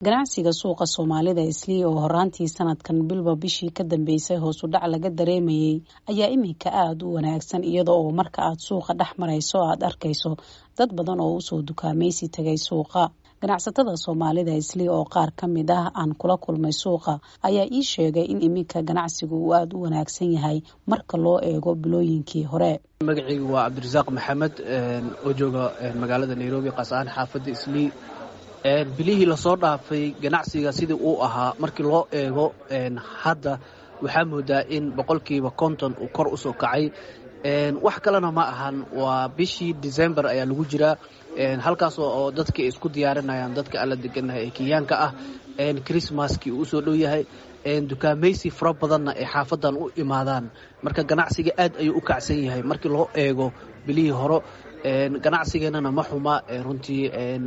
ganacsiga suuqa soomaalida islii oo horaantii sanadkan bilba bishii ka dambeysay hoos u dhac laga dareemayay ayaa iminka aada u wanaagsan iyada oo marka aad suuqa dhex marayso aad arkayso dad badan oo usoo dukaamaysi tagay suuqa ganacsatada soomaalida islii oo qaar ka mid ah aan kula kulmay suuqa ayaa ii sheegay in iminka ganacsigu uu aada u wanaagsan yahay marka loo eego bilooyinkii hore magacaygu waa cabdirasaaq maxamed oo jooga magaalada nairobi qaas ahaan xaafadda islii bilihii lasoo dhaafay ganacsiga sidii uu ahaa markii loo eego hadda waxaa moodaa in boqolkiiba konton uu kor usoo kacay wax kalena ma ahan waa bishii december ayaa lagu jiraa halkaas oo dadka isku diyaarinayaan dadka alla deganahay ee kenyaanka ah christmaskii uu usoo dhow yahay dukaamaysi fara badanna ay xaafadan u imaadaan marka ganacsiga aad ayuu u kacsan yahay markii loo eego bilihii hore ganacsigeennana ma xuma runtii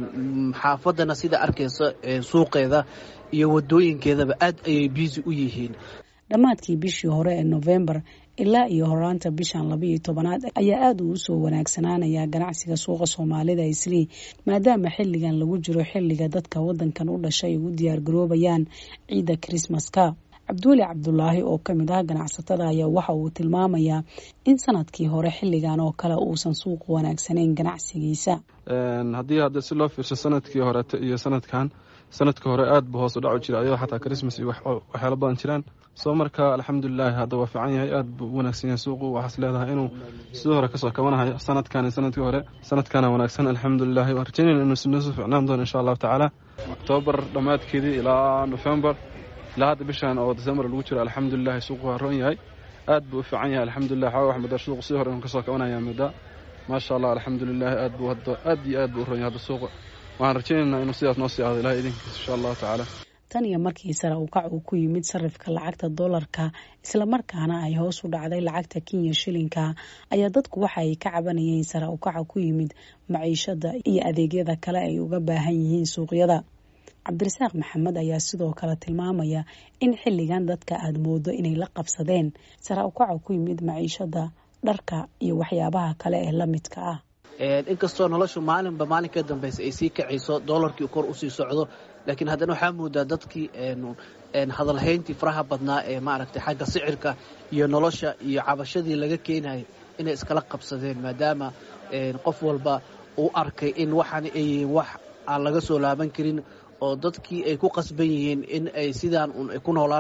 xaafadana sida arkaysa suuqeeda iyo wadooyinkeedaba aad ayay biisi u yihiin dhammaadkii bishii hore ee novembar ilaa iyo horaanta bishan labaiyo tobanaad ayaa aada uu usoo wanaagsanaanayaa ganacsiga suuqa soomaalida islii maadaama xilligan lagu jiro xilliga dadka wadankan u dhashay ugu diyaargaroobayaan ciidda krismaska cabduuli cabdulaahi oo ka mid ah ganacsatada ayaa waxa uu tilmaamayaa in sanadkii hore xilligan oo kale uusan suuqu wanaagsanayn ganacsigiisa haddii hadda si loo fiirsho sanadkii horeeto iyo sanadkan sanadkii hore aad buu hoos u dhacu jira ayadoo xataa christmas iyo waxyaalo badan jiraan soo marka alxamdulilahi hadda waa fiican yahay aad buu u wanaagsan yahay suuqu waxaas leedahay inuu sidii hore kasoo kabanahayo sanadkan iyo sanadkii hore sanadkana wanaagsan alxamdulilahi waan rajaynayna inuu sinoosu ficnaan doono insha allahu tacaala octoobar dhammaadkeedii ilaa nofembar ilaa hadda bishan oo december lagu jiro alxamdulilahi suuqu waa roon yahay aad buu u fiican yahay alxamdulilah xooga wax muddaa suuqu sidii hore inuu kasoo kabanaya muddaa maasha allah alxamdulilahi aad buu hadda aad iyo aad buu u roon yahay hadda suuqa waxaan rajaynaynaa inuu sidaas noo sii ahdo ilahay idinkiisa insha allahu tacaala tan iyo markii sare u kac uu ku yimid sarifka lacagta doolarka islamarkaana ay hoos u dhacday lacagta kenya shilinka ayaa dadku waxa ay ka cabanayeen sare u kaca ku yimid maciishada iyo adeegyada kale ay uga baahan yihiin suuqyada cabdirasaaq maxamed ayaa sidoo kale tilmaamaya in xilligan dadka aada moodo inay la qabsadeen sare u kaca ku yimid maciishada dharka iyo waxyaabaha kale ee la midka ah inkastoo noloshu maalinba maalin ka dambaysa ay sii kacayso doolarkii kor usii socdo laakiin haddana waxaa moodaa dadkii hadalhayntii faraha badnaa ee maaragtay xagga sicirka iyo nolosha iyo cabashadii laga keenayay inay iskala qabsadeen maadaama qof walba uu arkay in waxaan ay yihiin wax aan laga soo laaban karin oo dadkii ay ku qasban yihiin in ay sidaan ay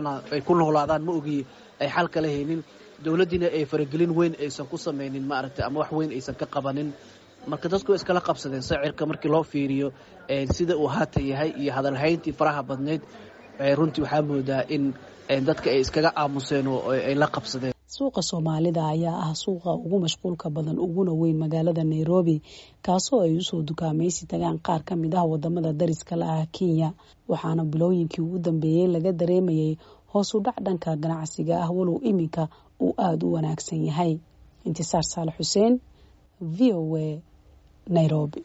ku noolaadaan ma ogi ay xal kala haynin dowladdiina ay faragelin weyn aysan ku samaynin maaragtay ama wax weyn aysan ka qabanin marka dadku way iskala qabsadeen sacirka markii loo fiiriyo sida uu haata yahay iyo hadalhayntii faraha badnayd runtii waxaa moodaa in dadka ay iskaga aamuseen oo ay la qabsadeen suuqa soomaalida ayaa ah suuqa ugu mashquulka badan uguna weyn magaalada nairobi kaasoo ay usoo dukaamaysi tagaan qaar ka mid ah wadamada dariska la ah kenya waxaana bilooyinkii ugu dambeeyey laga dareemayay hoos u dhac dhanka ganacsiga ah walow iminka uu aada u wanaagsan yahay intisaar saalax xuseen v o a nairobi